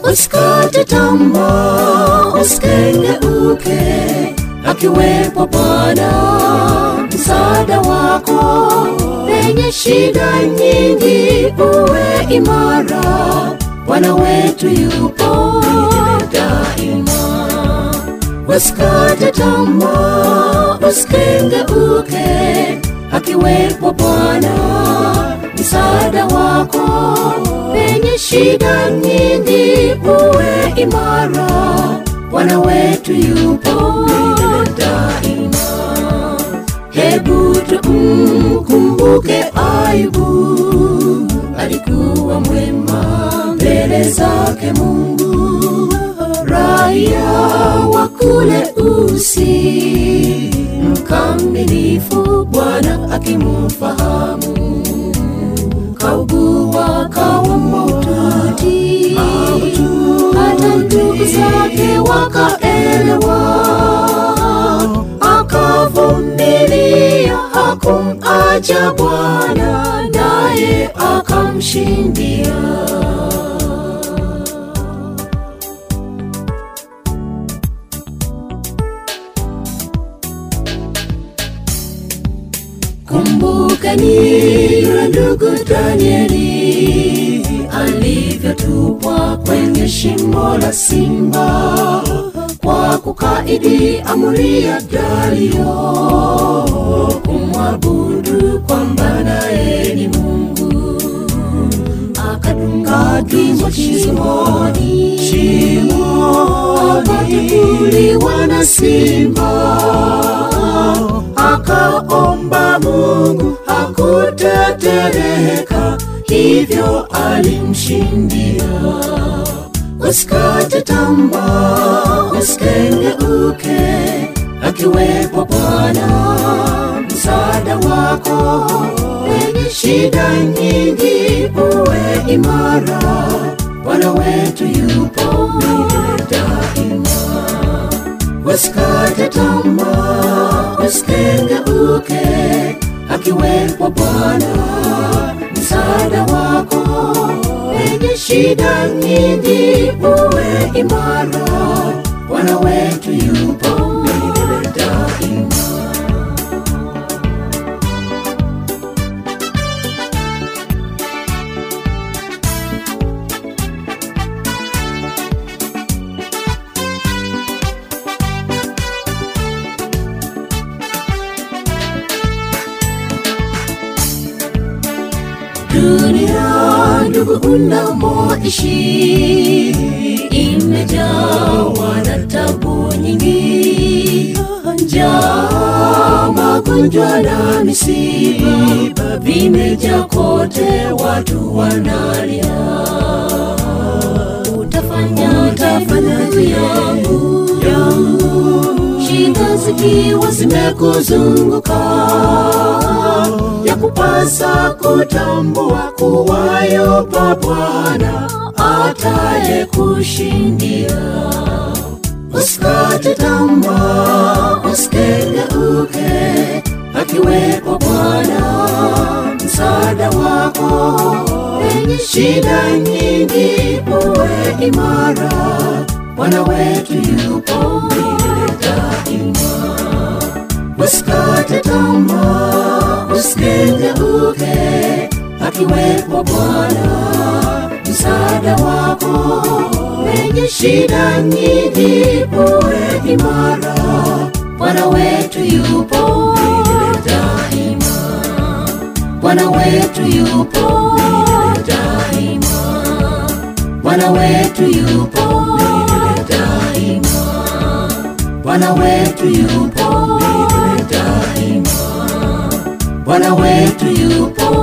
usikate tamaa, usikengeuke, akiwepo Bwana msaada wako penye shida nyingi, uwe imara, Bwana wetu yupo daima. Usikate tamaa, usikengeuke, akiwepo Bwana msaada wako penye shida nyingi, uwe imara, Bwana wetu yupo daima. Hebu tumkumbuke Ayubu, alikuwa mwema mbele zake Mungu, raia wa kule Usi, mkamilifu, Bwana akimfahamu, kaugua kawa maututi, hata ndugu zake wakaelewa, akavumilia, hakumacha Bwana, naye akamshindia. Kumbukeni yule ndugu Danieli alivyotupwa kwenye shimo la simba kwa kukaidi amri ya Dario kumwabudu kwamba naye ni Mungu, akadunga kichwa shimoni, akatukuliwa na simba akaomba Mungu hakutetereka, hivyo alimshindia. Usikate tamaa, usikengeuke, akiwepo Bwana msaada wako penye shida nyingi, uwe imara, Bwana wetu yupo daima. Usikate tamaa, usikengeuke, akiwepo Bwana msaada wako penye shida nyingi, uwe imara, Bwana wetu yupo daima. Dunia ndugu unamoishi imejawa na tabu nyingi, njaa, magonjwa na misiba vimejaa kote, watu wanalia. Utafanya utafanya yangu yangu, shida zikiwa zimekuzunguka ya kupasa kutambua kuwa yupo Bwana ataye kushindia. Usikate tamaa, usikengeuke, akiwepo Bwana msaada wako penye shida nyingi, uwe imara, Bwana wetu yupo daima. Usikate tamaa, usikengeuke, akiwepo Bwana msaada wako penye shida nyingi, uwe imara, Bwana wetu yupo daima. Bwana wetu yupo daima. Bwana wetu yupo daima. Bwana wetu yupo daima. Bwana wetu yupo